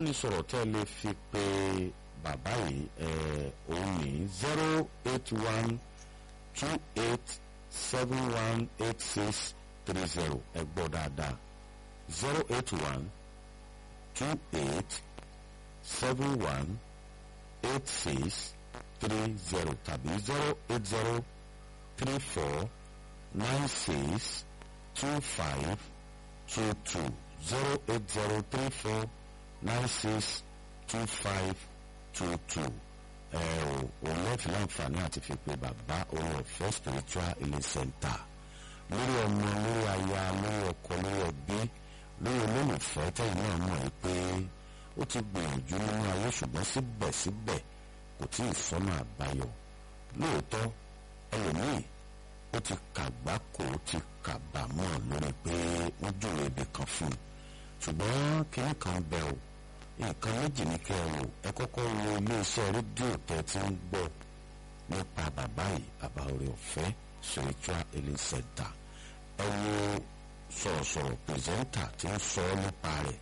ìbánisọ̀rọ̀ tẹ́ ẹ lè fi pe bàbá yìí òun ní zero eight one two eight seven one eight six three zero ẹ gbọ́ dáadáa zero eight one two eight seven one eight six three zero tàbí zero eight zero three four nine six two five two two zero eight zero three four nine six two five two two ẹ ò òun náà fi láǹfààní àti fi pe bàbá orí ọ̀fẹ́ spiritual healing center lórí ọmọ lórí aya lórí ọkọ lórí ẹbí lórí olólùfẹ́ tẹ̀yìn náà mọ̀ ẹ́ pé ó ti gbìyànjú nínú ayé ṣùgbọ́n síbẹ̀síbẹ̀ kò tí ì sọ́nà àbáyọ lóòótọ́ ẹlòmíì ó ti kàgbákò ó ti kàbámọ̀ lórí pé wọ́n júwèé ibì kan fún un ṣùgbọ́n kínní kan bẹ̀ ò nǹkan méjì ní kẹ́ ẹ wò ẹ kọ́kọ́ wo iléeṣẹ́ rédíò tẹ́ ti ń gbọ́ nípa bàbá yìí bàbá orí ọ̀fẹ́ spiritual healing center ẹ wo sọ̀rọ̀sọ̀rọ̀ pírẹsẹ́ńtà tí ń sọ nípa rẹ̀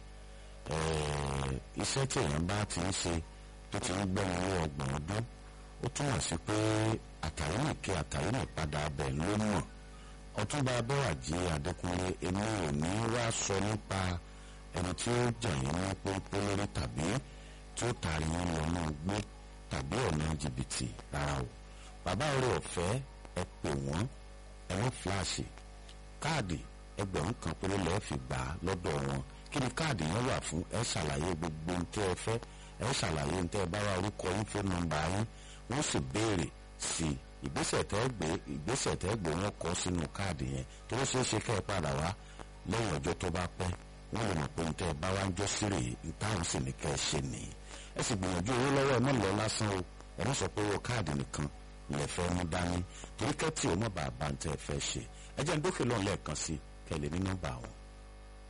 iṣẹ́ tí èèyàn bá ti ń ṣe tó ti ń gbẹ́ni ní ọgbọ̀n ọdún ó túmọ̀ sí pé àtàrí nìke àtàrí nìpadà abẹ ló mọ̀ ọtúnba abẹ́wàjì adékúnlé èmi ò ní wá sọ nípa ẹni tí ó jàn yín ní pọ́npọ́n lórí tàbí tí ó tààrí yín lọ náà gbé tàbí ọ̀nà jìbìtì rárá o bàbá orí ọ̀fẹ́ ẹ pè wọ́n ẹ wọ́n fíláàṣì káàdì ẹgbẹ̀rún kan péré lọ́ọ́ fi gbà á lọ́dọ̀ wọn kí ni káàdì yẹn wà fún ẹ ṣàlàyé gbogbo ohun tí ẹ fẹ́ ẹ ṣàlàyé ohun tí ẹ bá wá orúkọ yín fún nọ́mbà yín wọ́n sì béèrè sí ìgbésẹ̀ tẹ́ gbé ìgbésẹ̀ tẹ́ gbé wọn kọ sínú káàdì yẹn tó ló ṣeé ṣe kẹ́ ẹ padà wá lẹ́yìn ọjọ́ tó bá pẹ́ wọ́n lè mọ̀ pé ohun tẹ́ ẹ bá wá ń jọ sírè ìtàwọn sì ní kẹ́ ẹ ṣe nìyí ẹ sì gbìyànjú owó lọ́wọ́ ẹ má lọ lásán o ẹ má sọ pé owó káàdì nìkan lè fẹ́ mú dání torí kẹ́tì ò mọ̀ bàbá ń tẹ́ ẹ fẹ́ ṣe ẹ jẹ́ ń dókè lọ́n lẹ́ẹ̀kan sí kẹ́ ẹ lè ní nọ́mbà wọn